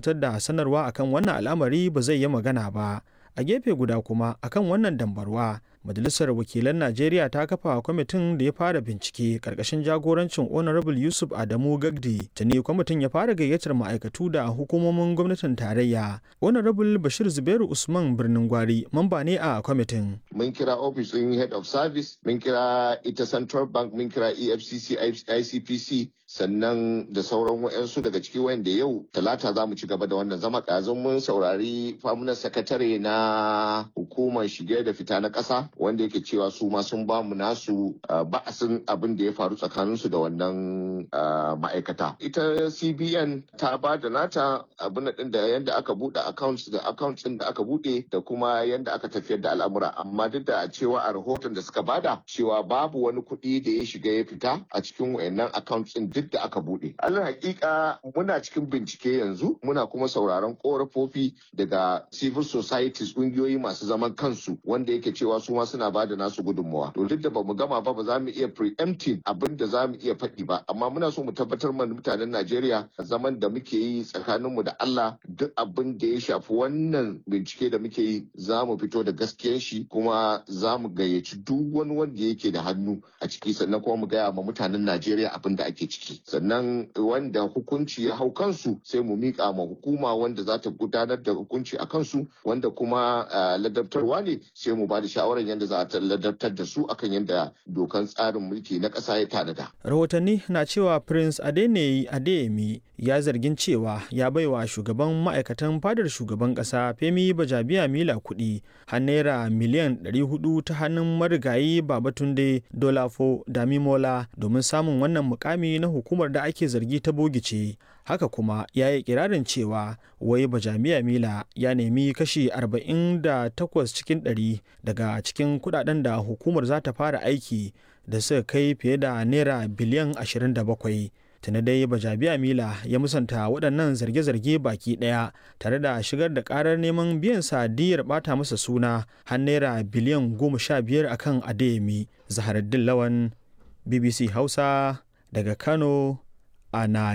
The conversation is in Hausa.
fitar da sanarwa akan wannan al'amari ba zai yi magana ba a gefe guda kuma akan wannan dambarwa majalisar wakilan najeriya ta kafa kwamitin da ya fara bincike karkashin jagorancin honorable yusuf adamu gagdi tuni kwamitin ya fara gayyatar ma'aikatu da hukumomin gwamnatin tarayya honorable bashir zubairu usman birnin gwari mamba ne a kwamitin mun kira office din head of service mun kira ita central bank mun kira efcc icpc sannan da sauran wayansu daga ciki wanda yau talata za mu ci gaba da wannan zama ɗazun mun saurari famunan sakatare na hukumar shige da fita na ƙasa wanda yake cewa su ma sun bamu nasu ba'asin abin da ya faru tsakaninsu da wannan ma'aikata ita cbn ta ba da nata abin din da yadda aka buɗe accounts da accounts din da aka buɗe da kuma yadda aka tafiyar da al'amura amma duk da cewa a rahoton da suka bada cewa babu wani kuɗi da ya shiga ya fita a cikin wayannan accounts din duk da aka buɗe alal hakika muna cikin bincike yanzu muna kuma sauraron korafofi daga civil societies ƙungiyoyi masu zaman kansu wanda yake cewa su ma suna ba da nasu gudunmawa to duk da bamu gama ba ba za mu iya preempting abin da za mu iya faɗi ba amma muna so mu tabbatar mana mutanen Najeriya zaman da muke yi tsakaninmu da Allah duk abin da ya shafi wannan bincike da muke yi za mu fito da gaskiyar shi kuma za mu gayyaci duk wani wanda yake da hannu a ciki sannan kuma mu gaya ma mutanen Najeriya abin da ake ciki sannan wanda hukunci ya hau kansu sai mu miƙa ma hukuma wanda za ta gudanar da hukunci a kansu wanda kuma ladabtarwa ne sai mu ba da shawarar yadda za a ladabtar da su akan yadda dokan tsarin mulki na ƙasa ya tanada. Rahotanni na cewa Prince Adeneyi Adeyemi ya zargin cewa ya baiwa shugaban ma'aikatan fadar shugaban ƙasa Femi Bajabiya Mila kuɗi har naira miliyan 400 ta hannun marigayi Babatunde Dolafo Damimola domin samun wannan mukami na hukumar da ake zargi ta bogice. haka kuma ya yi kirarin cewa wai bajamiya mila ya nemi kashi 48 cikin 100 daga cikin kudaden da hukumar za ta fara aiki da suka kai fiye da naira biliyan 27 tuni dai bajabiya mila ya musanta waɗannan zarge-zarge baki ɗaya tare da shigar da ƙarar neman biyan sadiyar ɓata masa suna har naira biliyan 15 akan adeyemi zaharaddin lawan bbc hausa daga kano a